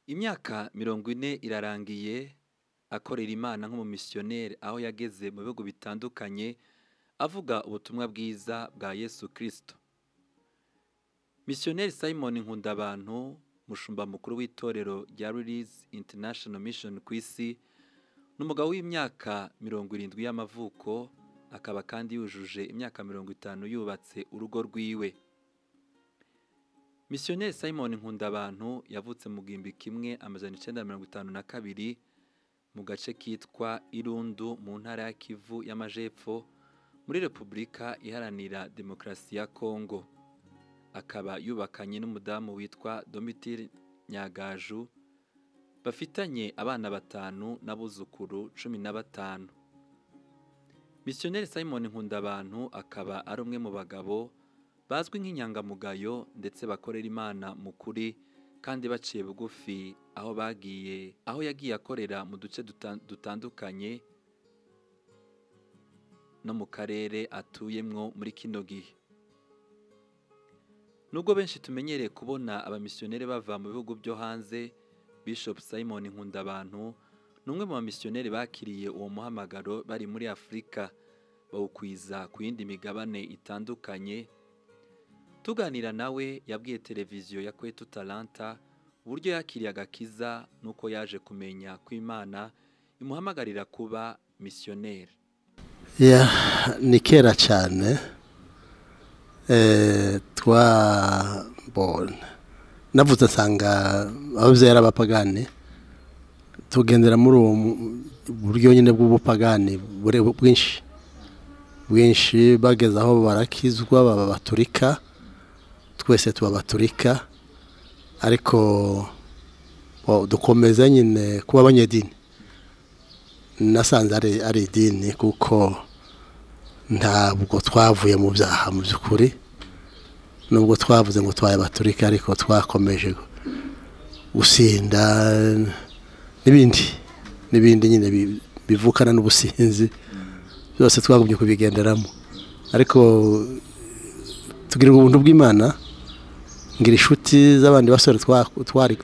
imyaka mirongo ine irarangiye akorera imana nk'umumisiyoneri aho yageze mu bihugu bitandukanye avuga ubutumwa bwiza bwa yesu kirisito misiyoneri simon nkundabantu mushumba mukuru w'itorero rya rurizi intanashono mishoni ku isi ni umugabo w'imyaka mirongo irindwi y'amavuko akaba kandi yujuje imyaka mirongo itanu yubatse urugo rwiwe misiyoneri simon nkundabantu yavutse mu gihumbi kimwe amajana icyenda mirongo itanu na kabiri mu gace kitwa irundu mu ntara ya kivu y'amajepfo muri repubulika iharanira demokarasi ya kongo akaba yubakanye n'umudamu witwa domitire nyagaju bafitanye abana batanu n'abuzukuru cumi na batanu misiyoneri simon nkundabantu akaba ari umwe mu bagabo bazwi nk'inyangamugayo ndetse bakorera imana mu kuri kandi baciye bugufi aho bagiye aho yagiye akorera mu duce dutandukanye no mu karere atuyemwo muri kino gihe nubwo benshi tumenyereye kubona abamisiyoneri bava mu bihugu byo hanze bishop simon nkundabantu ni umwe mu bamisiyoneri bakiriye uwo muhamagaro bari muri afurika bawukwiza ku yindi migabane itandukanye tuganira nawe yabwiye televiziyo ya kwetu talanta uburyo yakiriye agakiza n'uko yaje kumenya ko imana imuhamagarira kuba misiyoneri ni kera cyane twabona navuze asanga ababyeyi ari abapagani tugendera muri ubu buryo nyine bw'ubupagani bwinshi bwinshi bageze aho barakizwa baba baturika twese tuba baturika ariko dukomeza nyine kuba abanyedini nasanze ari idini kuko ntabwo twavuye mu byaha mu by'ukuri nubwo twavuze ngo twaye baturika ariko twakomeje gusinda n'ibindi n'ibindi nyine bivukana n'ubusinzi byose twagumye kubigenderamo ariko tugira ubuntu bw'imana ngira inshuti z'abandi basore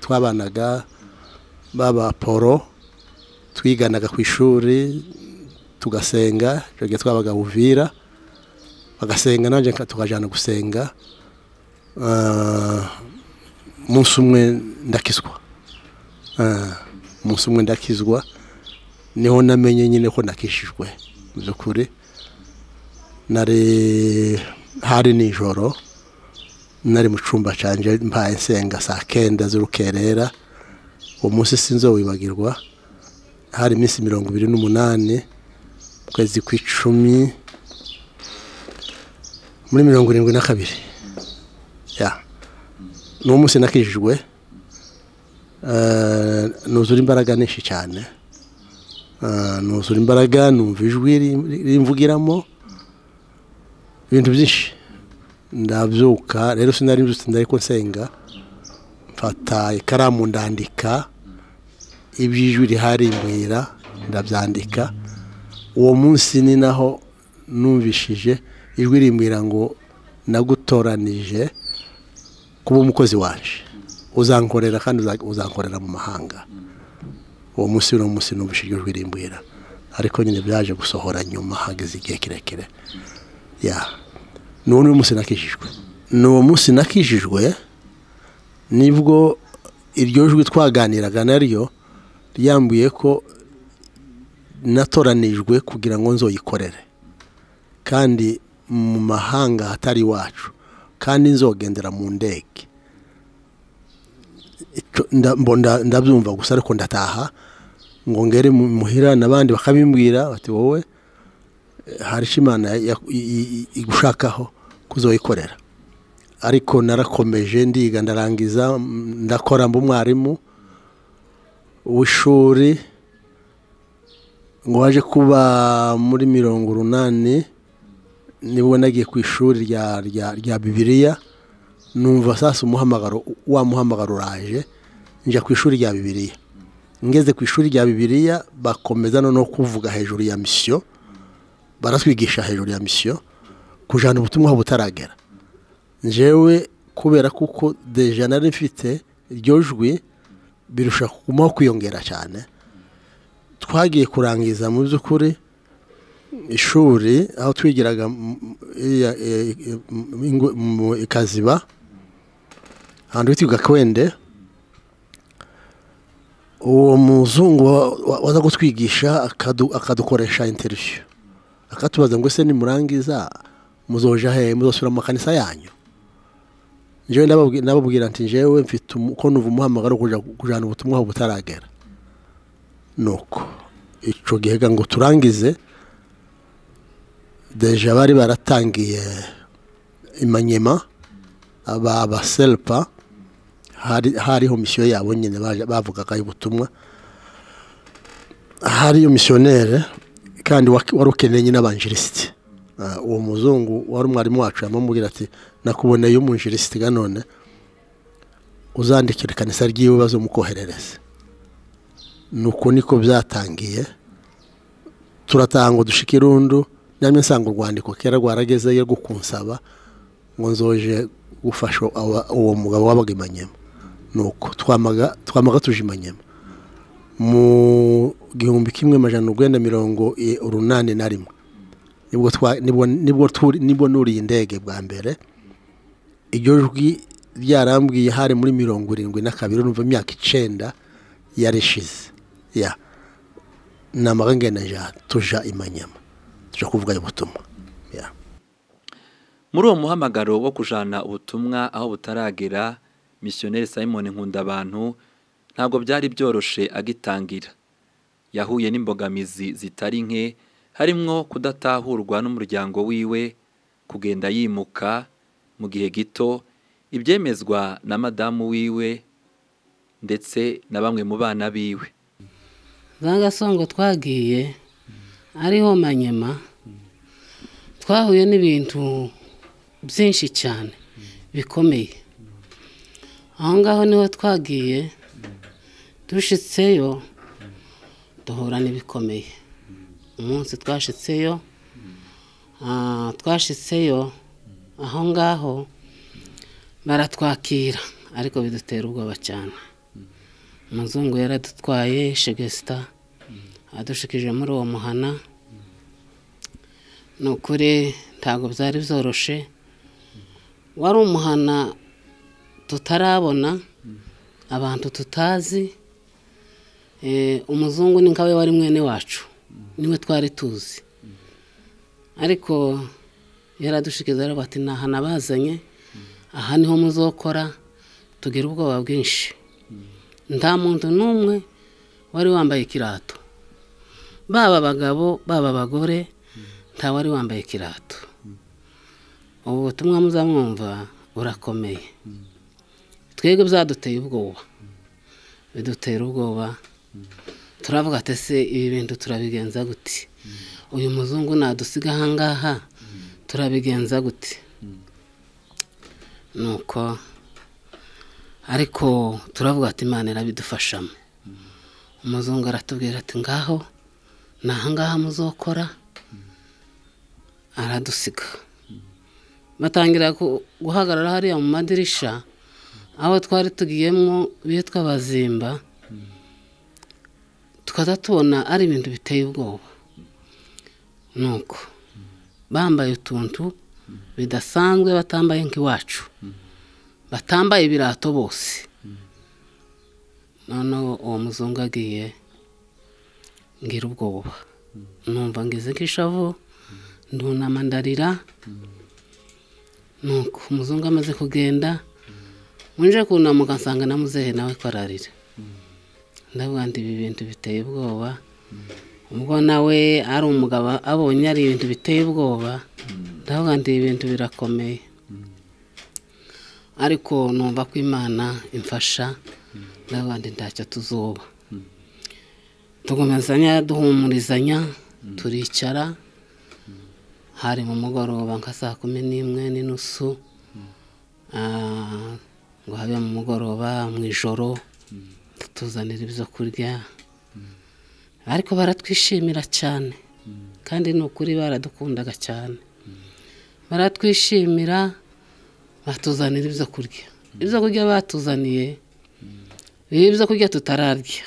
twabanaga baba poro twiganaga ku ishuri tugasenga twebwe twabaga buvira bagasenga nanjye tukajyana gusenga umunsi umwe ndakizwa umunsi umwe ndakizwa niho namenye nyine ko nakishijwe mu by'ukuri nari hari nijoro nari mu cyumba cyanjye mbaye nsenga saa kenda z'urukerera uwo munsi sinzo wibagirwa hari iminsi mirongo ibiri n'umunani ukwezi kw'icumi muri mirongo irindwi na kabiri ni uwo munsi nakijijwe nuzura imbaraga nyinshi cyane nuzura imbaraga numva ijwi rimvugiramo ibintu byinshi ndabyuka rero sinari nzi ariko nsenga mfata ikaramu ndandika iby'ijwi rihari mbwira ndabyandika uwo munsi ni naho numvishije ijwi rimbwira ngo nagutoranije kuba umukozi waje uzankorera kandi uzankorera mu mahanga uwo munsi uno munsi numvishije ijwi rimbwira ariko nyine byaje gusohora nyuma hageze igihe kirekire ya ni uwo munsi nakijijwe ni uwo munsi nakijijwe nibwo iryo jwi twaganiraga naryo ryambuye ko natoranijwe kugira ngo nzoyikorere kandi mu mahanga hatari iwacu kandi nzogendera mu ndege ndabyumva gusa ariko ndataha ngo ngere muhira n'abandi bakabimbwira bati wowe hari imana igushakaho kuzoyikorera ariko narakomeje ndiga ndarangiza ndakora mba umwarimu w'ishuri ngo waje kuba muri mirongo urunani nibwo nagiye ku ishuri rya bibiriya numva sasa umuhamagaro wa muhamagaro uraje njya ku ishuri rya bibiriya ngeze ku ishuri rya bibiriya bakomeza noneho kuvuga hejuru ya misiyo baratwigisha hejuru ya misiyo kujyana ubutumwa butaragera njyewe kubera kuko deja nari mfite iryo jwi birusha kugumaho kwiyongera cyane twagiye kurangiza mu by'ukuri ishuri aho twigiraga mu ikaziba ahantu hitwa kwende uwo muzungu waza kutwigisha akadukoresha interiviyu akatubaza ngo ese nimurangiza muzoja he muzosubira mu makanisa yanyu njyewe nababwira nti njyewe mfite uko nuva umuhamagaro wo kujyana ubutumwa butaragera nuko icyo gihe ngo turangize deje bari baratangiye imanyema aba serupa hariho misiyo yabo nyine bavugaga ubutumwa hariyo misiyoneri kandi wari ukeneye nyine abanjirisiti uwo muzungu wari umwarimu wacu yamubwira ati nakuboneye umunjirisiti none uzandikira ikanisa ry'iwe bazamukoherereze ni uko niko byatangiye turataha ngo dushike irundu nyamara nsanga urwandiko kera rwaragezeyo rwo kunsaba ngo nzoje gufasha uwo mugabo wabaga imanyema ni uko twamaga tuje imanyema mu gihumbi kimwe majana urwenda mirongo urunani na rimwe nibwo nuriye indege bwa mbere iryo jwi ryarambwiye hari muri mirongo irindwi na kabiri numva imyaka icyenda yarishize ya ni amagangajya tuja imanyama tuja kuvuga ubutumwa muri uwo muhamagaro wo kujana ubutumwa aho butaragera misiyoneri simon nkundabantu ntabwo byari byoroshye agitangira yahuye n'imbogamizi zitari nke harimwo kudatahurwa n'umuryango wiwe kugenda yimuka mu gihe gito ibyemezwa na madamu wiwe ndetse na bamwe mu bana biwe za gasongo twagiye ariho manyema twahuye n'ibintu byinshi cyane bikomeye aho ngaho niho twagiye dushyitseyo duhura n'ibikomeye umunsi twashitseyo twashitseyo aho ngaho baratwakira ariko bidutera ubwoba cyane umuzungu yaradutwaye shegesita adushikije muri uwo muhana ni ukuri ntabwo byari byoroshe wari umuhana tutarabona abantu tutazi umuzungu ni nkawe wari mwene wacu niwe twari tuzi ariko yaradushikiza aravuga ati ni aha nabazanye aha niho muzokora tugira ubwoba bwinshi nta muntu n'umwe wari wambaye ikirato baba abagabo baba abagore nta wari wambaye ikirato ubu butumwa muzamwumva burakomeye twebwe byaduteye ubwoba bidutera ubwoba turavuga ati ese ibi bintu turabigenza gute uyu muzungu nadusiga ahangaha turabigenza gute nuko ariko turavuga ati imana irabidufashamo umuzungu aratubwira ati ngaho ni ahangaha muzokora aradusiga batangira guhagarara hariya mu madirishya aho twari tugiyemo bitwa bazimba tukaza tubona ari ibintu biteye ubwoba ni uko bambaye utuntu bidasanzwe batambaye nk'iwacu batambaye ibirato bose noneho uwo muzungu agiye ngira ubwoba numva ngize nk'ishavu ndunama ndarira ni uko umuzungu amaze kugenda winjire kunamuka nsanga na muzehe nawe ko ararira ndavuga ngo ibi bintu biteye ubwoba ubwo nawe ari umugabo abonye ari ibintu biteye ubwoba ndavuga ngo ibi bintu birakomeye ariko numva ko imana imfasha ndavuga ngo ntacyo tuzuba tugomezanya duhumurizanya turicara hari mu mugoroba nka saa kumi n'imwe n'inusu ngo habe mu mugoroba mu ijoro tuzanira ibyo kurya ariko baratwishimira cyane kandi ni ukuri baradukundaga cyane baratwishimira batuzanira ibyo kurya ibyo kurya batuzaniye ibyo kurya tutararya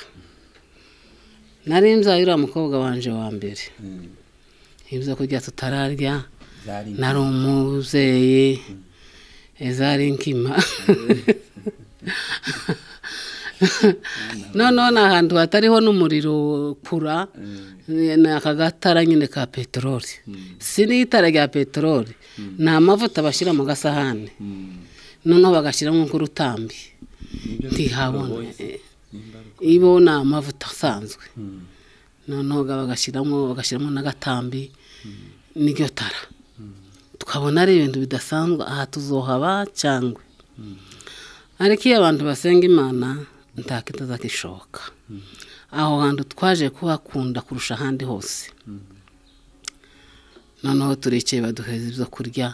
nari nzayo uriya mukobwa wanje wa mbere ibyo kurya tutararya zari nari umubyeyi zari nkima noneho ni ahantu hatariho n'umuriro kura ni aka gatara nyine ka peteroli si n'itara rya peteroli ni amavuta bashyira mu gasahane noneho bagashyiramo nk'urutambi ntihabona ibo ni amavuta asanzwe noneho bagashyiramo bagashyiramo n'agatambi n'iryo tara tukabona ari ibintu bidasanzwe aha tuzohaba cyangwa ariko iyo abantu basenga imana ntakita zakishoboka aho hantu twaje kuhakunda kurusha ahandi hose noneho turicaye baduheza ibyo kurya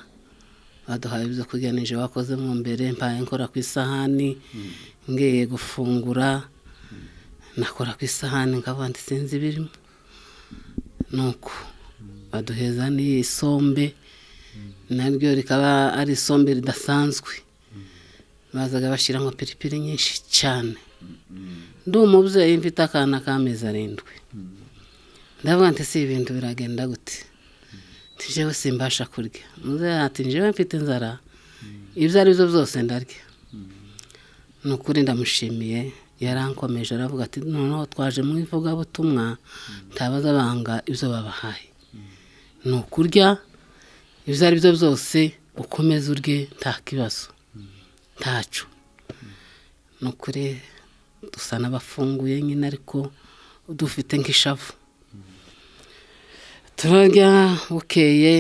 baduhaye ibyo kurya nije wakoze mu mbere mbaye nkora ku isahani ngiye gufungura nakora ku isahani nkaba sinzi ibirimo nuko baduheza n'isombe naryo rikaba ari isombe ridasanzwe bazaga bashyiramo piripiri nyinshi cyane ndi umubyeyi mfite akana k'amezi arindwi ndavuga nti si ibintu biragenda gute ntijewe simbasha kurya muzehe ati njewe mfite inzara ibyo ari byo byose ndarya ni ukuri ndamushimiye yarankomeje aravuga ati noneho twaje mu ivugabutumwa ntabaza banga ibyo babahaye ni ukurya ibyo ari byo byose ukomeze urye nta kibazo ntacu ni ukuri dusa n'abafunguye nyine ariko dufite nk'ishavu turarya bukeye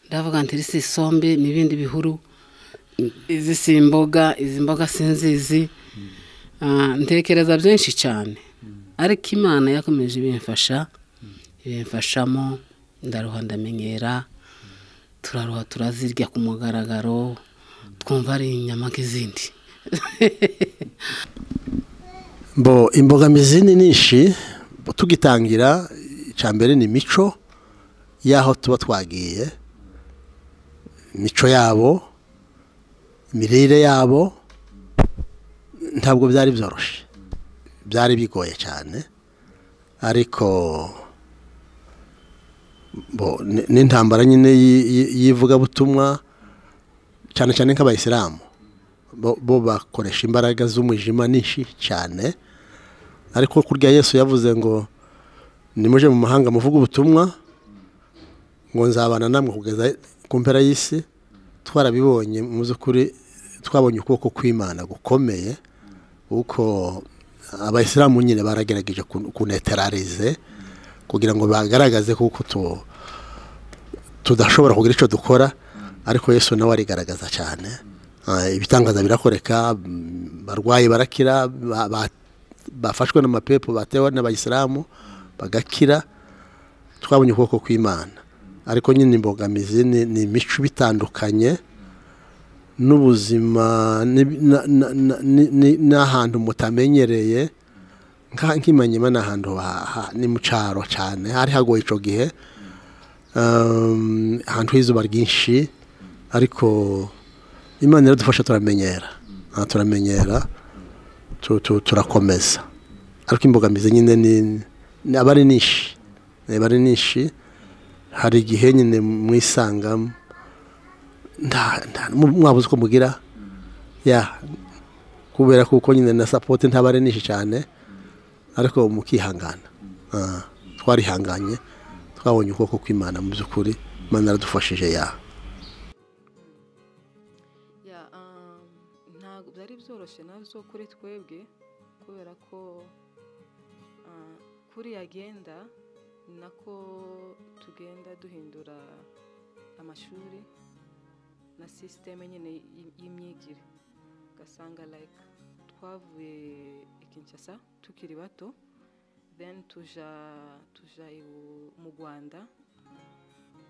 ndavuga nti iri si isombe n'ibindi bihuru izi si imboga izi mboga sinzizi Ah, ntekereza byinshi cyane ariko imana yakomeje ibimfasha ibimfashamo ndaruha ndamenyera turaruha turazirya ku mugaragaro twumva ari inyama nk'izindi bo imbogamizi ni nyinshi tugitangira icya mbere ni imico y'aho tuba twagiye imico yabo imirire yabo ntabwo byari byoroshye byari bigoye cyane ariko bo ni- n'intambara nyine y'i- y'i- y'ivugabutumwa cyane cyane nk'abayisilamu bo- bo bakoresha imbaraga z'umwijima nyinshi cyane ariko kurya yesu yavuze ngo nimuje mu mahanga muvuge ubutumwa ngo nzabana namwe kugeza ku mpera y'isi twarabibonye mu by'ukuri twabonye ukuboko kw'imana gukomeye kuko abayisilamu nyine baragerageje kun- kuneterarize kugira ngo bagaragaze kuko tu- tudashobora kugira icyo dukora ariko yesu nawe arigaragaza cyane Ah, ibitangaza birakoreka mm, barwayi barakira ba- ba- bafashwe n'amapepo batewe n'abayisilamu bagakira twabonye ukuboko kw'imana ariko nyine imbogamizi ni ni imico bitandukanye n'ubuzima n'ib- na- na- na- ni- ni- n'ahantu mutamenyereye nka- nk'imanyema ni ahantu ha- ha- ni mu cyaro cyane hari hagoye icyo gihe Um, ahantu h'izuba ryinshi ariko imana iradufasha turamenyera Ah, turamenyera tu- tu- turakomeza ariko imbogamizi nyine ni ni- aba ari nishi aba ari nishi hari igihe nyine mwisanga nta- nta- mu- mwabuze uko mugira ya kubera kuko nyine na sapoti ntaba ari nishi cyane ariko mukihangana Ah, twarihanganye twabonye ukuboko kw'imana mu by'ukuri imana yaradufashije ya Ya, um, ntabwo byari byoroshye nabyo kuri twebwe kubera ko ah, kuri yagenda ni nako tugenda duhindura amashuri na sisiteme nyine y- y'imyigire ugasanga like twavuye i kinshasa tukiri bato then tuja tuja iwu- mu rwanda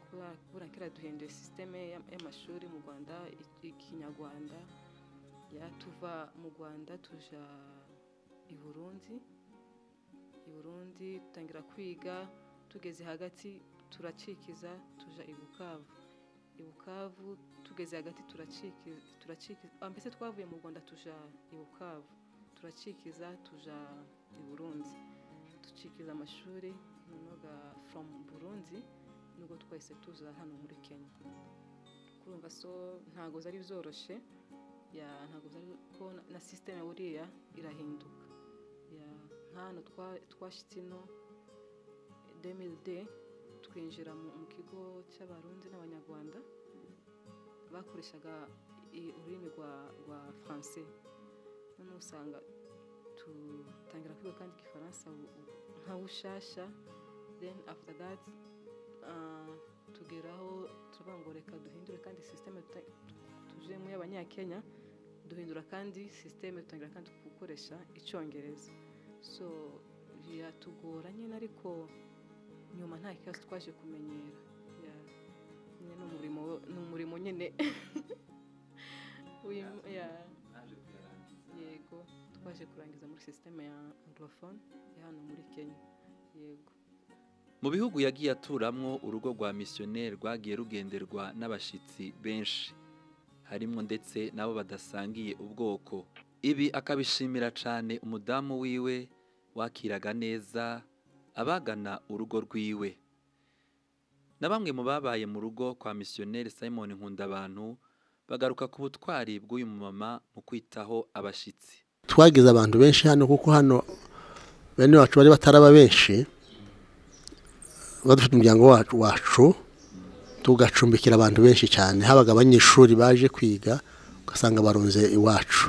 kubera kubera kera duhinduye sisiteme ya- y'amashuri mu rwanda i- ikinyarwanda ya tuva mu rwanda tuja i burundi i burundi dutangira kwiga tugeze hagati turacikiza tuja i bukavu i bukavu tugeze hagati turaciki turaciki ah, mbese twavuye mu rwanda tuja i bukavu turacikiza tuja i burundi ducikiza amashuri noneho foromu burundi nubwo twese tuza hano muri kenya kurumva so ntabwo zari byoroshye ya ntabwo byari ko na- na sisiteme buriya irahinduka ya nk'ahantu twashyitse ino demide twinjira mu mu kigo cy'abarundi n'abanyarwanda bakoreshaga i- ururimi rwa rwa faranse noneho usanga dutangira kwiga kandi igifaransa u- u- nka bushasha then after that ah, tugeraho turavuga ngo reka duhindure kandi sisiteme tujemo y'abanyakenya duhindura kandi sisiteme dutangira kandi gukoresha icyongereza so biratugora nyine ariko nyuma nta kibazo twaje kumenyera Ya, nyine ni umurimo ni umurimo nyine W'im- ya naje kuyarangiza yego twaje kurangiza muri sisiteme ya anglophone ya hano muri kenya yego mu bihugu yagiye aturamwo urugo rwa misiyoneri rwagiye rugenderwa n'abashyitsi benshi harimo ndetse n'abo badasangiye ubwoko ibi akabishimira cyane umudamu wiwe wakiraga neza abagana urugo rwiwe na bamwe mu babaye mu rugo kwa misiyoneri simon nkundabantu bagaruka ku butwari bw'uyu mumama mu kwitaho abashyitsi twagize abantu benshi hano kuko hano bene wacu bari bataraba benshi badufite umuryango wacu wacu tugacumbikira abantu benshi cyane habaga abanyeshuri baje kwiga ugasanga barunze iwacu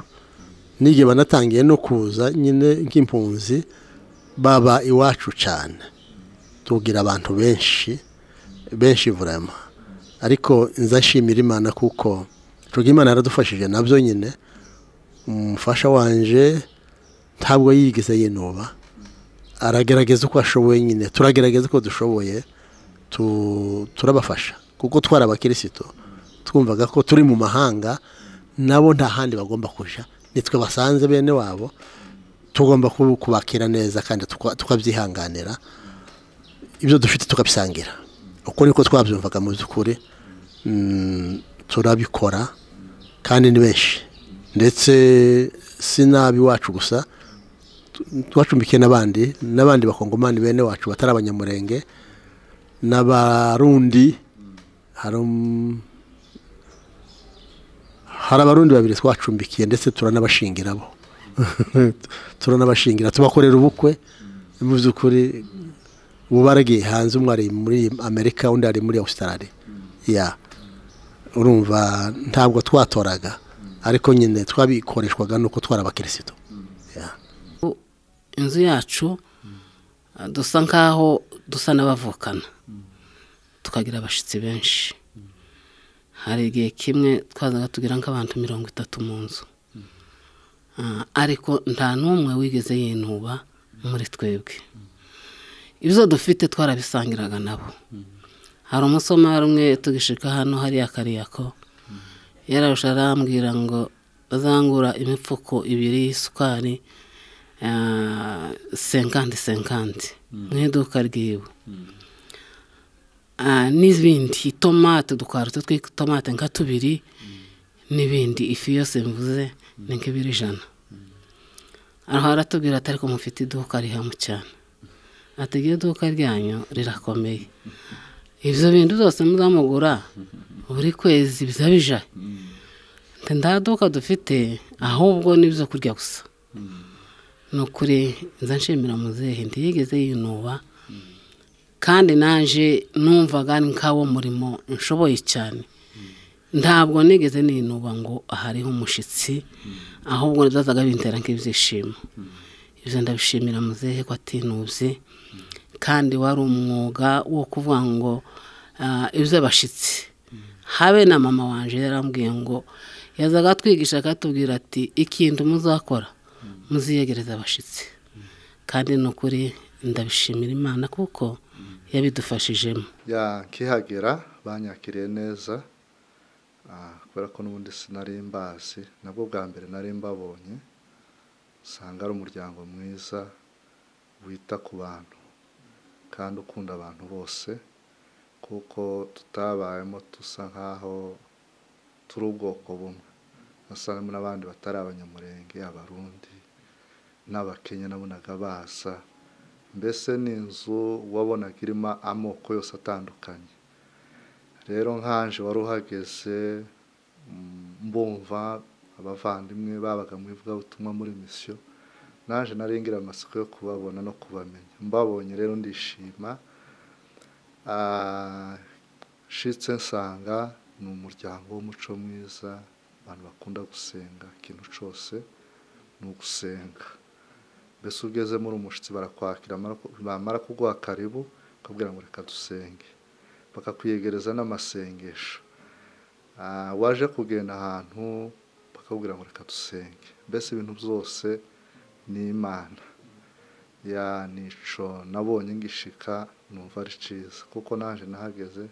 n'igihe banatangiye no kuza nyine nk'impunzi baba iwacu cyane tugira abantu benshi benshi vurema ariko nzashimira imana kuko tugira imana yaradufashije nabyo nyine umufasha wanje ntabwo yigeze yinuba aragerageza uko ashoboye nyine turagerageza uko dushoboye tu- turabafasha kuko twari abakirisitu twumvaga ko turi mu mahanga nabo nta handi bagomba kujya nitwe basanze bene wabo tugomba ku- kubakira neza kandi tuka- tukabyihanganira ibyo dufite tukabisangira uko niko twabyumvaga mu by'ukuri Mm, turabikora kandi ni benshi ndetse si n'abi wacu gusa twacumbikiye n'abandi n'abandi bakongomani bene wacu batari abanyamurenge n'abarundi hari um- hari abarundi babiri twacumbikiye ndetse turanabashingira bo turanabashingira tubakorera ubukwe mu by'ukuri ubu baragiye hanze umwe ari muri amerika undi ari muri australia ya urumva ntabwo twatoraga ariko nyine twabikoreshwaga nuko twari abakirisitu Ya. inzu yacu ah, dusa nk'aho dusa n'abavukana tukagira abashyitsi benshi hari igihe kimwe twazaga tugira nk'abantu mirongo itatu mu nzu Ah, ariko nta n'umwe wigeze yinuba muri twebwe ibyo dufite twarabisangiraga nabo hari umusomari umwe tugishika hano hariya kariyako yararusha arambwira ngo bazangura imifuko ibiri y'isukari senkandi senkandi mu iduka ryiwe Ah, n'ibindi itomate dukwaruto tw'itomate nka tubiri n'ibindi ifi yose mvuze ni nk'ibiri ijana aho aratubwira ati ariko mufite iduka rihamu cyane ati iryo duka ryanyu rirakomeye ibyo bintu byose muzamugura buri kwezi biza bija Ati, nta duka dufite ahubwo n'ibyo kurya gusa ni ukuri nza nshimira muzehe ntiyigeze yinuba kandi naje numvaga ni nk'awo murimo nshoboye cyane ntabwo nigeze ninuba ngo hariho umushyitsi ahubwo byazaga bintera nk'ibyishimo ibyo ndabishimira muzehe ko atinubye kandi wari umwuga wo kuvuga ngo ah, iby'abashyitsi habe na mama wanje yarambwiye ngo yazaga atwigisha akatubwira ati ikintu muzakora muziyegereza abashyitsi kandi ni ukuri ndabishimira imana kuko yabidufashijemo ya nkihagera banyakiriye neza ah, kubera ko n'ubundi sinari mbazi nabwo bwa mbere nari mbabonye usanga ari umuryango mwiza wita ku bantu kandi ukunda abantu bose kuko tutabayemo dusa nk'aho turi ubwoko bumwe usangamo n'abandi batari abanyamurenge abarundi n'abakenya nabonaga basa mbese ni inzu wabonaga irimo amoko yose atandukanye rero nkanje wari uhageze mm, mbumva abavandimwe babaga mu ivugabutumwa muri misiyo naje ngira amatsiko yo kubabona no kubamenya mbabonye rero ndishima Ah, nshitse nsanga ni umuryango w'umuco mwiza abantu bakunda gusenga ikintu cyose ni ugusenga mbese ugezemo uri umushyitsi barakwakira bamara ku- bamara kuguha karibu bakabwira ngo reka dusenge bakakwiyegereza n'amasengesho Ah, waje kugenda ahantu bakabwira ngo reka dusenge mbese ibintu byose ni imana ya nico nabonye ngishika numva ari cyiza kuko naje nahageze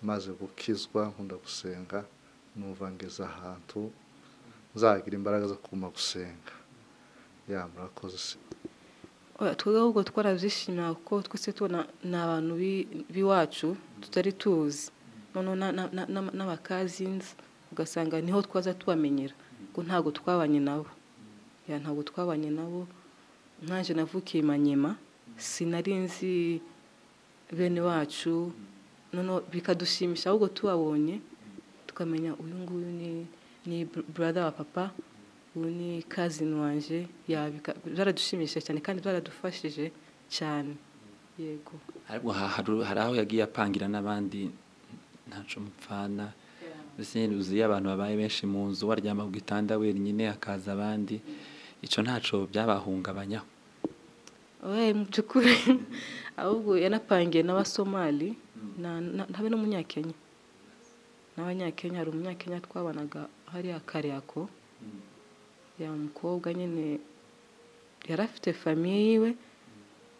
maze gukizwa nkunda gusenga numva ngeze ahantu nzagira imbaraga zo kuguma gusenga ya murakoze se Oya, twebwe ahubwo twarabyishimira kuko twese tubona ni abantu bi- b'iwacu tutari tuzi noneho na- na- na- na- n'abakazinzi ugasanga niho twaza tubamenyera ko ntabwo twabanye nabo Ya, ntabwo twabanye nabo ntaje navukiye i manyema sinari nzi bene wacu noneho bikadushimisha ahubwo tubabonye tukamenya uyu nguyu ni ni brother wa papa ubu ni kazini wanje yabika- byaradushimishije cyane kandi byaradufashije cyane yego ariko ha- haru- hari aho yagiye apangira n'abandi ntaco mupfana mbese uziye abantu babaye benshi mu nzu waryama ku gitanda wenyine hakaza abandi ico ntaco byabahungabanyaho we mu by'ukuri ahubwo yanapangiye n'abasomali na- na- habe n'umunyakenya n'abanyakenya hari umunyakenya twabanaga hariya kariyako ya mukobwa nyine yari afite famiye yiwe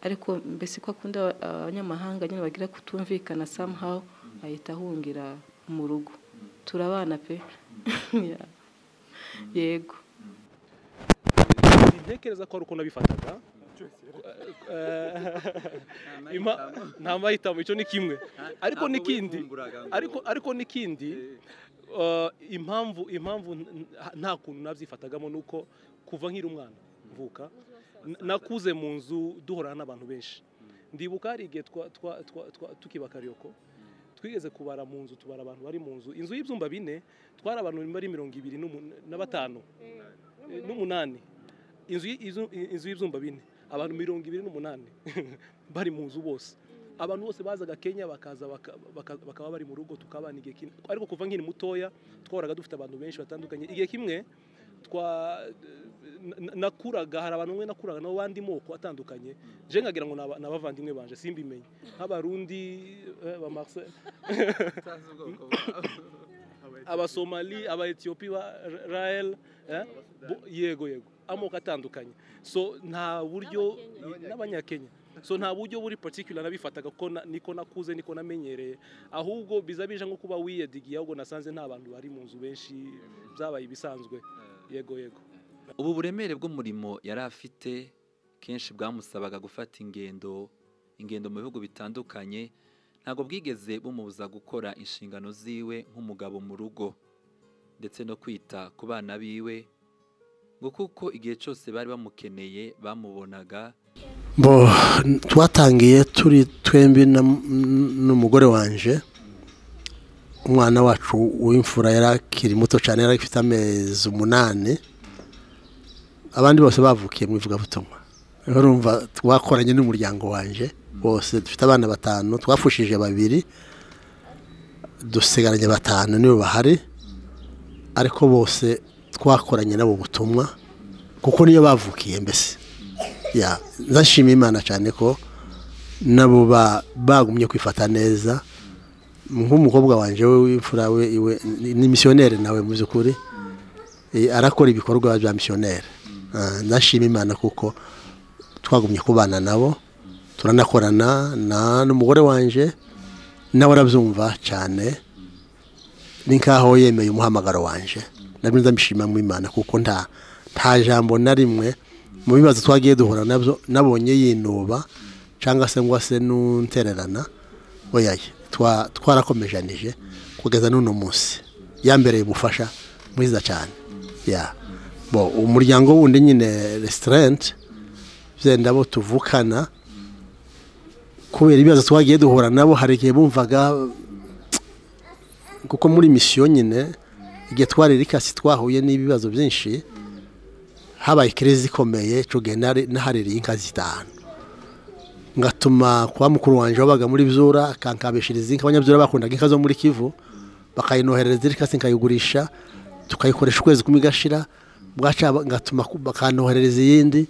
ariko mbese ko akunda aba- abanyamahanga nyine bagira kutumvikana somehow ahita ahungira mu rugo turabana pe Ya. yego ntekereza ko hari ukuntu abifataga Eh, ima- nta mahitamo icyo ni kimwe ariko n'ikindi ariko ariko n'ikindi eh, impamvu impamvu n- n- nta kuntu nabyifatagamo ni uko kuva nkiri umwana mvuka n- nakuze mu nzu duhorana n'abantu benshi ndibuka hari igihe twa- twa- twa- twa- tukiba kariyoko twigeze kubara mu nzu tubara abantu bari mu nzu inzu y'ibyumba bine twari abantu bari mirongo ibiri n'umu- na batanu eh, n'umunani inzu y- izu- inzu y'ibyumba bine abantu mirongo ibiri n'umunani bari mu nzu bose abantu bose bazaga kenya bakaza baka- baka- bakaba bari mu rugo tukabana igihe kimwe ariko kuva nkiri mutoya twahoraga dufite abantu benshi batandukanye igihe kimwe twa na- na- nakuraga hari abantu umwe nakuraga nabo bandi moko atandukanye je nkagira ngo ni aba- ni abavandimwe banje simbimenye nk'abarundi eh, ba marse abasomali abaetiyopi ba Ra- rael eh, bo- yego yego amoko atandukanye so nta buryo n'abanyakenya so nta buryo buri particular nabifataga ko na- niko nakuze niko namenyereye ahubwo biza bije nko kuba wiyedigiye ahubwo nasanze nta bantu bari mu nzu benshi byabaye ibisanzwe yego yego ubu buremere bw'umurimo yari afite kenshi bwamusabaga gufata ingendo ingendo mu bihugu bitandukanye ntabwo bwigeze bumubuza gukora inshingano ziwe nk'umugabo mu rugo ndetse no kwita ku bana biwe ngo kuko igihe cyose bari bamukeneye bamubonaga bo twatangiye turi twembi na- n'umugore wanje umwana wacu w'imfura yari akiri muto cyane yari afite amezi umunani abandi bose bavukiye mu ivugabutumwa rero urumva twakoranye n'umuryango wanje bose dufite abana batanu twafushije babiri dusigaranye batanu nibo bahari ariko bose twakoranye n'abo butumwa kuko niyo bavukiye mbese ya ndashima imana cyane ko nabo ba- bagumye kwifata neza nk'umukobwa wanjye we w'imfura we iwe ni- ni misiyoneri nawe mu by'ukuri Eh, arakora ibikorwa bya misiyoneri Ah, ndashima imana kuko twagumye kubana nabo turanakorana na n'umugore wanjye nawe arabyumva cyane ni nkaho yemeye umuhamagaro wanje nabyo ndabishima mu imana kuko nta nta jambo na rimwe mu bibazo twagiye duhura nabyo nabonye yinuba cyangwa se ngo se n'untererana oyaye twa- twarakomejanije kugeza n'uno munsi yambereye ubufasha mwiza cyane ya bo umuryango wundi nyine resitarenti byenda bo tuvukana kubera ibibazo twagiye duhura nabo hari igihe bumvaga kuko muri misiyo nyine igihe twari rikasi twahuye n'ibibazo byinshi habaye kerezi ikomeye tugenda nahaririye inka zitanu ngatuma kwa mukuru wanjye wabaga muri byura akankabishiriza inka abanyabyura bakundaga inka zo muri kivu bakayinoherereza iri kasi nkayigurisha tukayikoresha ukwezi kumwe igashira bwaca ngatuma bakanoherereza iyindi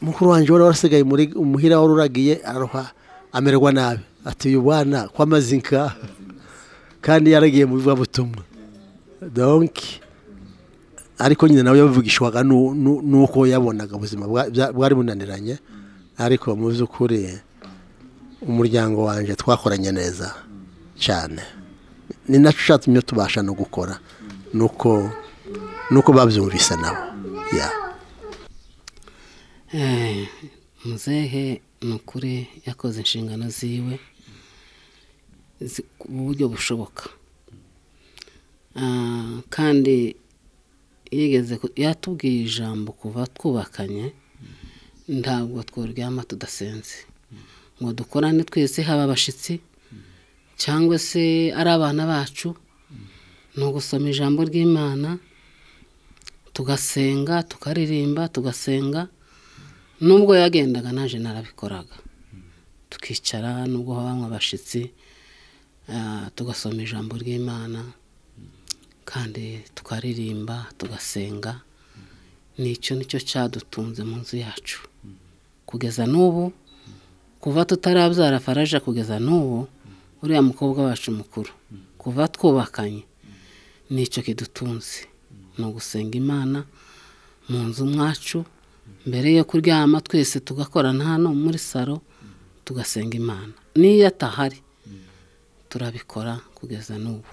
mukuru wanjye wari warasigaye muri umuhira wari uragiye araroha amererwa nabi ati uyu bwana kwamaze inka kandi yaragiye mu bivuga butumwa donki ariko nyine nawe yabivugishwaga n'uko yabonaga ubuzima bwari bunaniranye ariko mu by'ukuri umuryango wanjye twakoranye neza cyane ni nacyo ushatse tubasha no gukora nuko nuko babyumvise nabo ya muzehe ni ukuri yakoze inshingano ziwe mu buryo bushoboka kandi yigeze yatubwiye ijambo kuva twubakanye ntabwo twaryama tudasenze ngo dukorane twese haba abashyitsi cyangwa se ari abana bacu ni ugusoma ijambo ry'imana tugasenga tukaririmba tugasenga nubwo yagendaga naje narabikoraga tukicara nubwo banywa abashyitsi tugasoma ijambo ry'imana kandi tukaririmba tugasenga nicyo nicyo cyadutunze mu nzu yacu kugeza n'ubu kuva tutarabyara faraja kugeza n'ubu uriya mukobwa wacu mukuru kuva twubakanye nicyo kidutunze ni ugusenga imana mu nzu mwacu mbere yo kuryama twese tugakorana hano muri salo tugasenga imana n'iyo atahari turabikora kugeza n'ubu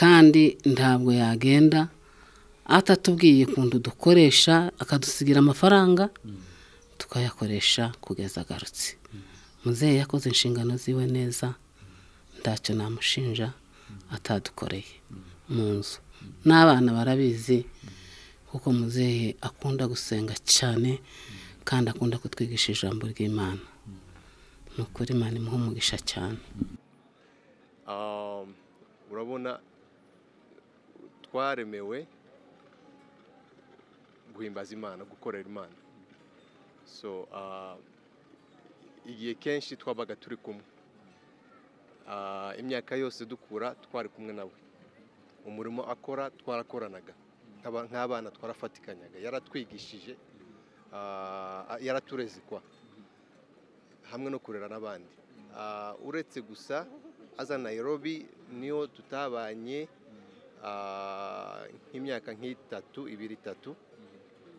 kandi ntabwo yagenda atatubwiye ukuntu dukoresha akadusigira amafaranga tukayakoresha kugeza agarutse muzehe yakoze inshingano ziwe neza ntacyo namushinja atadukoreye mu nzu n'abana barabizi kuko muzehe akunda gusenga cyane kandi akunda kutwigisha ijambo ry'imana ni ukuri mani umugisha cyane urabona twaremewe guhimbaza imana gukorera imana so igihe kenshi twabaga turi kumwe imyaka yose dukura twari kumwe nawe umurimo akora twarakoranaga nk'abana twarafatikanaga yaratwigishije yaratureze kwa hamwe no kurera n'abandi uretse gusa aza Nairobi niyo tutabanye nk'imyaka nk'itatu ibiri itatu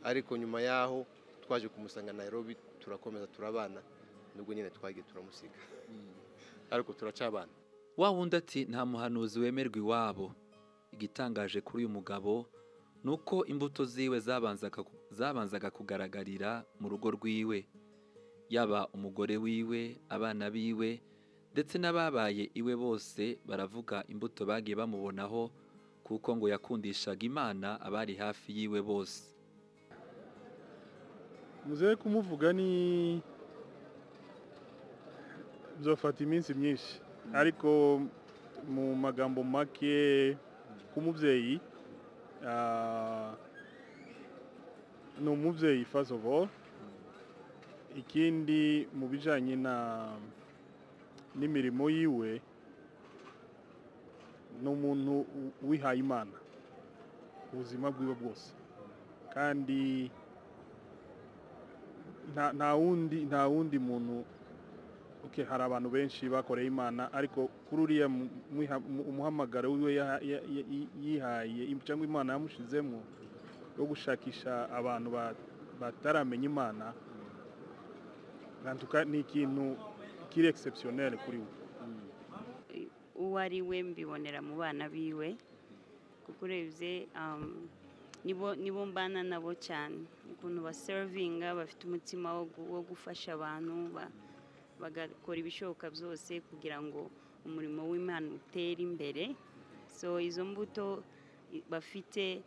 ariko nyuma yaho twaje kumusanga Nairobi turakomeza turabana nubwo nyine twagiye turamusiga ariko turacabana wa wundi ati nta muhanuzi wemerwa iwabo igitangaje kuri uyu mugabo ni uko imbuto ziwe zabanzaga kugaragarira mu rugo rwiwe yaba umugore wiwe abana biwe ndetse n'ababaye iwe bose baravuga imbuto bagiye bamubonaho kuko ngo yakundishaga imana abari hafi yiwe bose muzehe kumuvuga ni byafata iminsi myinshi ariko mu magambo make k'umubyeyi ni umubyeyi first of all ikindi mu bijyanye n'imirimo yiwe ni umuntu wihaye imana ubuzima bwiwe bwose kandi nta wundi nta wundi muntu hari abantu benshi bakoreye imana ariko kuri uriya umuhamagaro wiwe yihaye cyangwa imana yamushyizemo yo gushakisha abantu bataramenya imana ni ikintu kiri egisepusiyoneri kuri we uwo ari we mbibonera mu bana biwe kuko urebye nibo mbana nabo cyane ukuntu baserivinga bafite umutima wo gufasha abantu bagakora ibishoboka byose kugira ngo umurimo w'imana utere imbere so izo mbuto bafite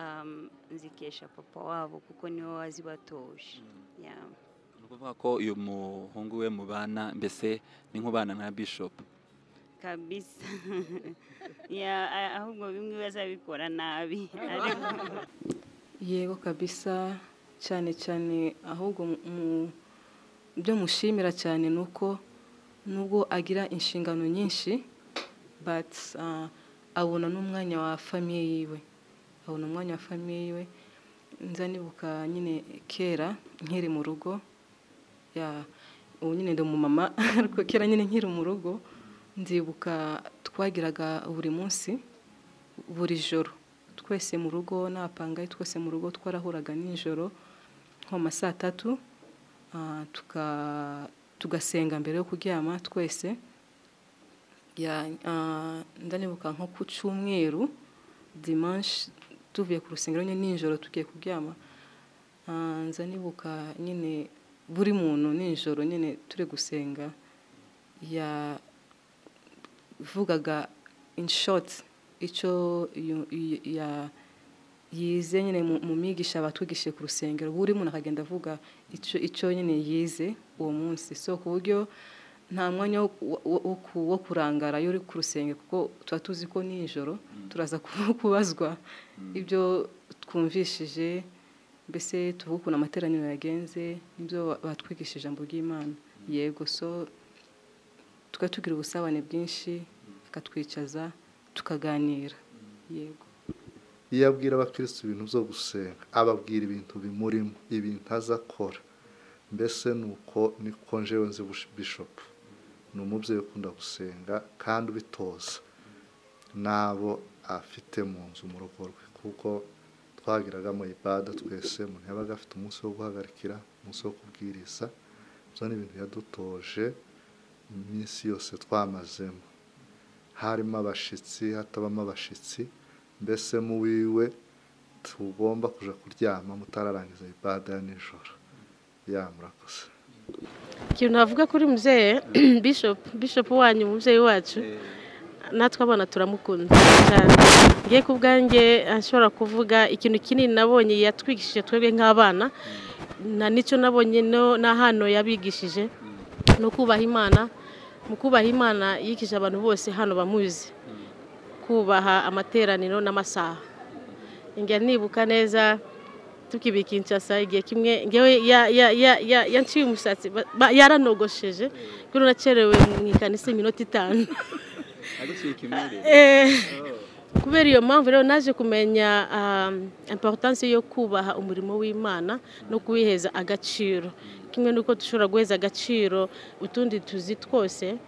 um, nzikesha papa wabo kuko niwe wazibatoje yeah. ni ukuvuga ko uyu muhungu we mubana mbese ni nk'ubana nka bishop kabisa yeah, a- ahubwo bimwe bazabikora nabi ariko yego kabisa cyane cyane ahubwo mu- mu- ibyo mushimira cyane ni uko nubwo agira inshingano nyinshi but ah, abona n'umwanya wa famiye yiwe abona umwanya wa famiye yiwe nza nibuka nyine kera nkiri mu rugo ya ubu nyine ndi umumama ariko kera nyine nkiri mu rugo nzibuka twagiraga buri munsi buri joro twese mu rugo n'abapangayi twese mu rugo twarahuraga nijoro nko mu ma saa tatu ah, tuka- tugasenga mbere yo kuryama twese Ya- ah, ndanibuka nko ku cyumweru dimanche tuvuye ku rusengero nyine nijoro tugiye kuryama Ah, nza nibuka nyine buri muntu nijoro nyine turi gusenga ya vugaga in short icyo yu- yu- ya- yize nyine mu mu migisha batwigishije ku rusengero buri muntu akagenda avuga icyo icyo nyine yize uwo munsi so ku buryo nta mwanya wo- wo- wo ku- wo kurangara iyo uri ku rusengero kuko tuba tuzi ko nijoro turaza ku- kubazwa ibyo twumvishije mbese tuvuga ukuntu amateraniro yagenze n'ibyo ba- batwigishije ijambo ry'imana yego so tukaba tugira ubusabane bwinshi akatwicaza tukaganira yego iyo abwira abakirisitu ibintu byo gusenga ababwira ibintu bimurimo ibintu azakora mbese ni uko niko njewe nzi bush- bishopu ni umubyeyi ukunda gusenga kandi ubitoza n'abo afite mu nzu mu rugo rwe kuko twagiraga mu ibada twese umuntu yabaga afite umunsi wo guhagarikira umunsi wo kubwiriza ibyo ni ibintu yadutoje iminsi yose twamazemo harimo abashitsi hatabamo abashitsi mbese mu wiwe tugomba kuja kuryama mutararangiza ibada ya nijoro ya murakoze ikintu navuga kuri muzehe bishop bishop wanyu umubyeyi wacu natwe abana turamukunda cyane ngiye ku bwanjye ashobora kuvuga ikintu kinini nabonye yatwigishije twebwe nk'abana na n'icyo nabonye no- na hano yabigishije ni ukubaha imana mu kubaha imana yikije abantu bose hano bamuzi kubaha amateraniro n'amasaha njya nibuka neza tukibi Kinshasa igihe kimwe ngewe ya- ya- ya- ya- yanciye umusatsi ba- ba- yaranogosheje kuri nacerewe mu ikanisa iminota itanu aguciye ikimere Eh, kubera iyo mpamvu rero naje kumenya um, importance yo kubaha umurimo w'imana no kuwiheza agaciro kimwe n'uko dushobora guheza agaciro utundi tuzi twose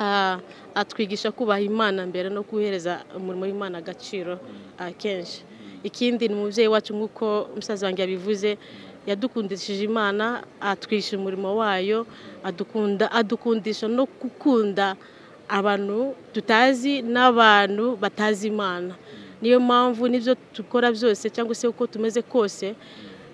ah, atwigisha kubaha imana mbere no kuwuhereza umurimo w'imana agaciro ah, kenshi ikindi ni umubyeyi wacu nk'uko umusaza wanjye yabivuze yadukundishije imana atwishyura umurimo wayo adukunda adukundisha no gukunda abantu tutazi n'abantu batazi imana niyo mpamvu n'ibyo dukora byose cyangwa se uko tumeze kose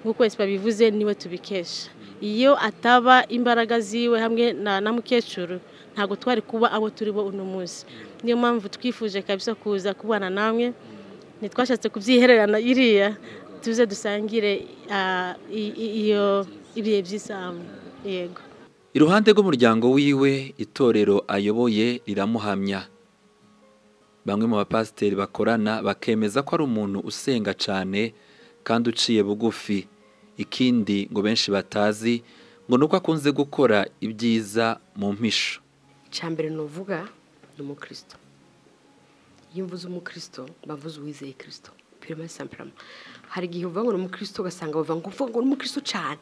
nk'uko esipa bivuze niwe tubikesha iyo ataba imbaraga ziwe hamwe na na mukecuru ntabwo twari kuba abo turi bo uno munsi niyo mpamvu twifuje kabisa kuza kubana namwe ntitwashatse kubyihererana iriya tuze dusangire ah, i- i- iyo ibihe by'isamu yego iruhande rw'umuryango wiwe itorero ayoboye riramuhamya bamwe mu bapasiteri bakorana bakemeza ko ari umuntu usenga cyane kandi uciye bugufi ikindi ngo benshi batazi ngo ni uko akunze gukora ibyiza mu mpisho cyambere nuvuga ni umukristo iyo mvuze umukristo bavuze uwizeye kirisito pirima sampurama hari igihe uvuga ngo ni umukristo ugasanga bavuga ngo uvuga ngo ni umukristo cyane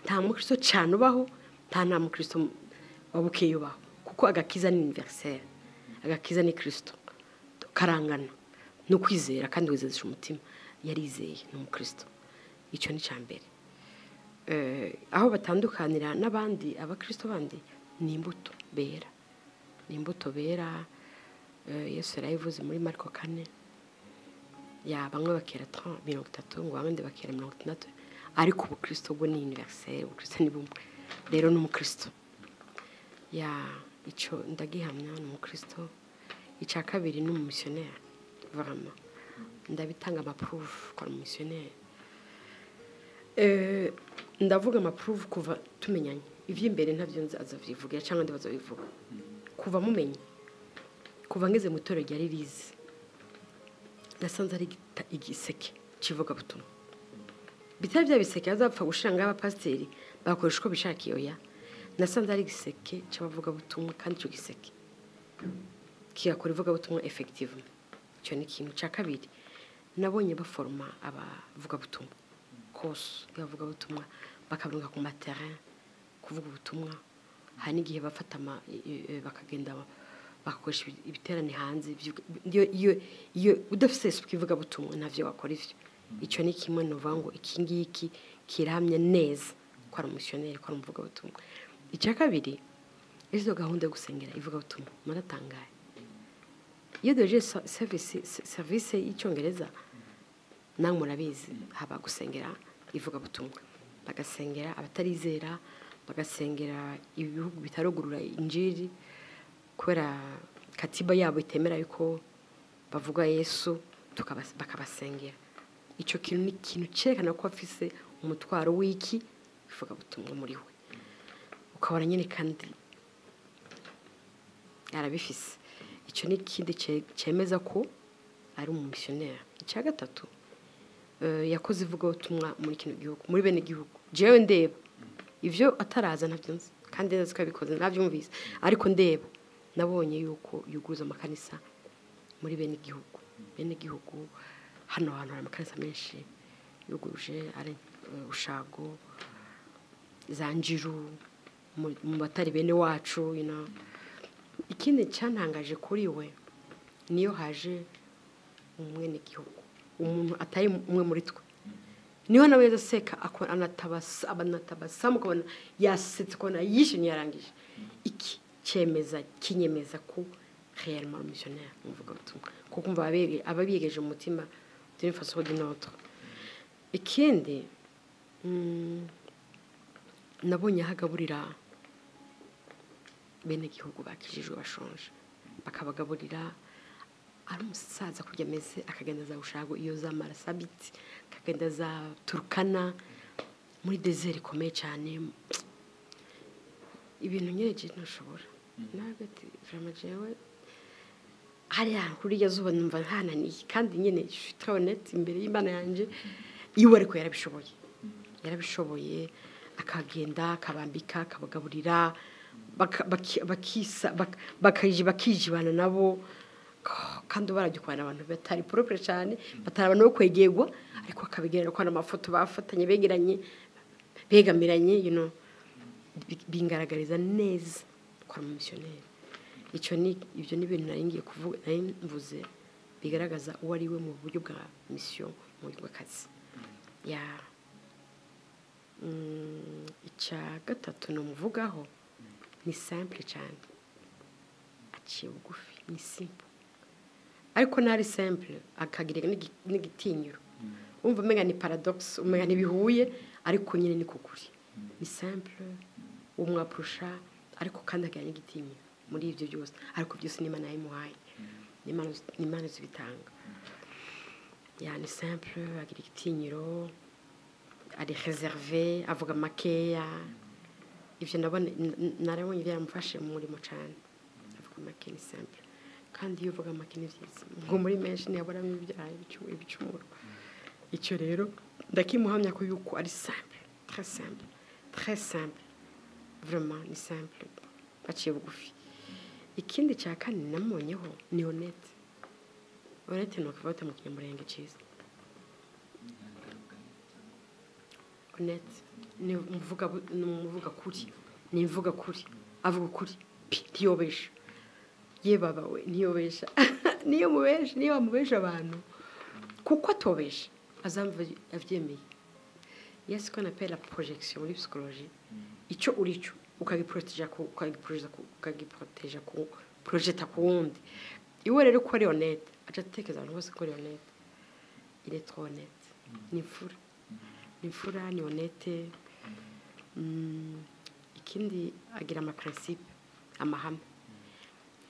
nta mukristo cyane ubaho nta nta mukristo waba ukeye ubaho kuko agakiza ni iniveriseri agakiza ni kirisito karangana ni ukwizera kandi wizezesha umutima yarizeye ni umukristo icyo ni cyambere eh, aho batandukanira n'abandi abakristo bandi ni imbuto bera ni imbuto bera eh, yesu yarayivuze muri mariko kane ya bamwe bakera tra- mirongo itatu ngo abandi bakera mirongo itandatu ariko ubukristo bwo ni univeriseri ubukristo ni bumwe rero ni umukristo ya icyo ndagihamya ni umukristo icya kabiri ni umumisiyoneri varama ndabitanga amapuruvu kwa misiyoneri ndavuga amapuruvu kuva tumenyanye iby'imbere ntabyo nzi azabivuga cyangwa ndi bazabivuga kuva mumenye kuva ngeze mu itorero rya ririzi nasanze ari igita- igiseke kivuga butumwa bitari bya biseke bazapfa gushira ngaho abapasiteri bakoresha uko bishakiye oya nasanze ari igiseke cy'abavuga butumwa kandi icyo giseke kigakora ivugabutumwa efekitivu icyo ni ikintu cya kabiri nabonye baforoma abavugabutumwa kose y'abavugabutumwa bakaburinka ku materin kuvuga ubutumwa hari n'igihe bafata ama- i- i- bakagenda bagakoresha ibi- ibiterane hanze by'ubw- iyo- iyo- iyo udafite isuku ivugabutumwa ntabyo wakora ibyo icyo ni kimwe ni ukuvuga ngo iki ngiki kirahamye neza ko ari umusiyoneri ko ari umuvugabutumwa icya kabiri izo gahunda yo gusengera ivugabutumwa muratangaye iyo duhejeje sa- service- se- serivisi y'icyongereza nawe murabizi haba gusengera ivugabutumwa bagasengera abatarizera bagasengera ibihugu bitarugurura injiri kubera katiba yabo itemera yuko bavuga yesu tukabas- bakabasengera icyo kintu ni ikintu cyerekana ko afise umutwaro w'iki ivugabutumwa muri we ukabona nyine kandi arabifise icyo ni ikindi cye- cyemeza ko ari umumisiyoneri icya gatatu eh, yakoze ivugabutumwa muri kino gihugu muri bene gihugu jewe ndeba ibyo ataraza ntabyo nzi kandi nzi ko yabikoze nabyumvise ariko ndeba nabonye yuko yuguruza amakanisa muri bene gihugu bene gihugu hano hantu hari amakanisa menshi yuguruje ari eh, ushago za njiru mu- mu batari bene wacu you know. ikindi cyantangaje kuri we niyo haje umwenegihugu umuntu atari umwe muri twe niho nawe yaseka akora- anatabasa anatabasa mukabona yasetse ukabona yishimye yarangije iki cyemeza kinyemeza ko reyarima misiyoneri muvuga butumwa kuko umva ababyeyi- ababiyegeje mu mutima d'une façon ou d'une autre ikindi mm, nabonye aho agaburira bene igihugu bakijijwe bashonje bakabagaburira ari umusaza kurya ameze akagenda za ushago iyo za marasabiti akagenda za turukana muri dezeri ikomeye cyane ibintu nyine ntushobora nawe ati jama jewe hariya kuriya zuba numva ntananiye kandi nyine twabonetse imbere y'imana yanjye iwe ariko yarabishoboye yarabishoboye akagenda akabambika akabagaburira baka- baki- bakisa bak- bakaji- bakijibana nabo Ko- kandi ubarajya ukubana abantu batari poropure cyane batari abantu bo kwegegwa ariko akabigerera ko n'amafoto bafatanye begeranye begamiranye you know, bi- bingaragariza neza ko ari umumisiyoneri icyo ni ibyo ni ibintu nari ngiye kuvuga nari mvuze bigaragaza uwo ari we mu buryo bwa misiyo mu buryo bw'akazi ya Mm, icya gatatu namuvugaho ni simple cyane aciye bugufi ni simple ariko ntari simple akagira n'igi- n'igitinyiro wumva umenya ni paradox umenya ntibihuye ariko nyine ni kukuri ni simple umwapurusha ariko kandi akagira n'igitinyiro muri ibyo byose ariko byose ni imana yabimuhaye ni imana- ni imana zibitanga ya ni simple agira igitinyiro ari reserve avuga makeya ibyo ndabona narabonye byaramufashe mu murimo cyane avuga make ni simple kandi iyo uvuga make ni byiza ngo muri menshi ntiyaburamo ibyaha ibicu- ibicumuro icyo rero ndakimuhamya ko yuko ari simple très simple très simple vraiment ni simple baciye bugufi ikindi cya kane namubonyeho ni honete honete ni ukuvata mu kinyamurenge cyiza honete ni umuvuga bu- ni umuvuga kuri ni imvuga kuri avuga ukuri pi ntiyobesha ye baba we ntiyobesha niyo mubesha niyo wamubesha abantu kuko atobesha azamva abyemeye yesu ko na pera porojegisiyo muri psikoloji icyo uri cyo ukagiporoteja ku ukagiporoteja ku ukagiporoteja ku porojeta ku wundi iwe rero uko ari honete aca atekereza abantu bose ko ari honete iretwa honete ni imfura ni imfura ni honete Mm, ikindi agira amaparinsipe amahame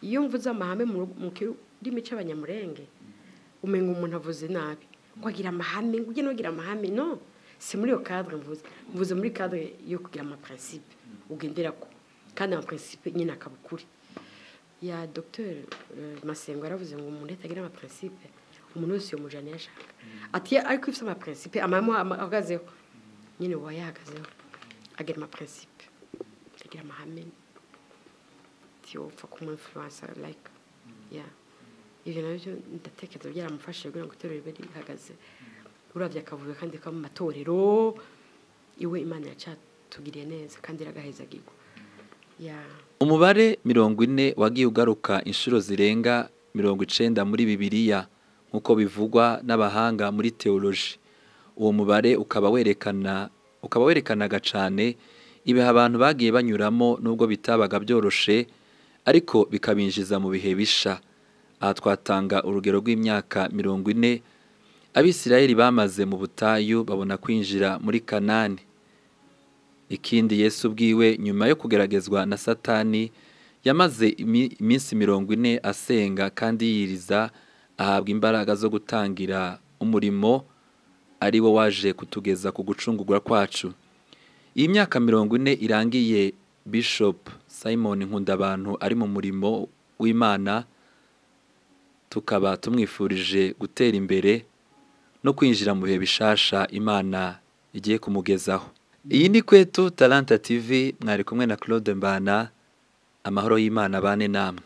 iyo mvuze amahame mu mu kirimi cy'abanyamurenge umenya umuntu avuze nabi ngo agira amahame ngo ujye n'ugira amahame no si muri iyo kadire mvuze mvuze muri kadire yo kugira amapuransipe ugendera ko kandi amapuransipe nyine akaba ukuri ya dr masengo yaravuze ngo umuntu atagira amapuransipe umuntu wese yamujyana iyo ashaka ati ariko ifite amapuransipe amahame ahagazeho nyine uba yahagazeho agira amapuransipe agira amahame ntiwapfa kumwinfuransa layike ya ibyo nabyo ndatekereza byaramufashije kugira ngo itorero ribe rihagaze urabya akavuyo kandi ko mu matorero iwe imana yacyatugiriye neza kandi iragahezagirwa ya umubare mirongo ine wagiye ugaruka inshuro zirenga mirongo icenda muri bibiliya nk'uko bivugwa n'abahanga muri teoloji uwo mubare ukaba werekana ukaba werekanaga cyane ibihe abantu bagiye banyuramo n'ubwo bitabaga byoroshe ariko bikabinjiza mu bihe bisha aha twatanga urugero rw'imyaka mirongo ine abisirayeli bamaze mu butayu babona kwinjira muri kanani ikindi yesu ubwiwe nyuma yo kugeragezwa na satani yamaze iminsi mirongo ine asenga kandi yiriza ahabwa imbaraga zo gutangira umurimo ari wo waje kutugeza ku gucungurwa kwacu iyi myaka mirongo ine irangiye bishop simon nkundabantu ari mu murimo w'imana tukaba tumwifurije gutera imbere no kwinjira mu bihe bishasha imana igiye kumugezaho iyi ni kwetu taranta tv mwari kumwe na claude mbana amahoro y'imana bane namwe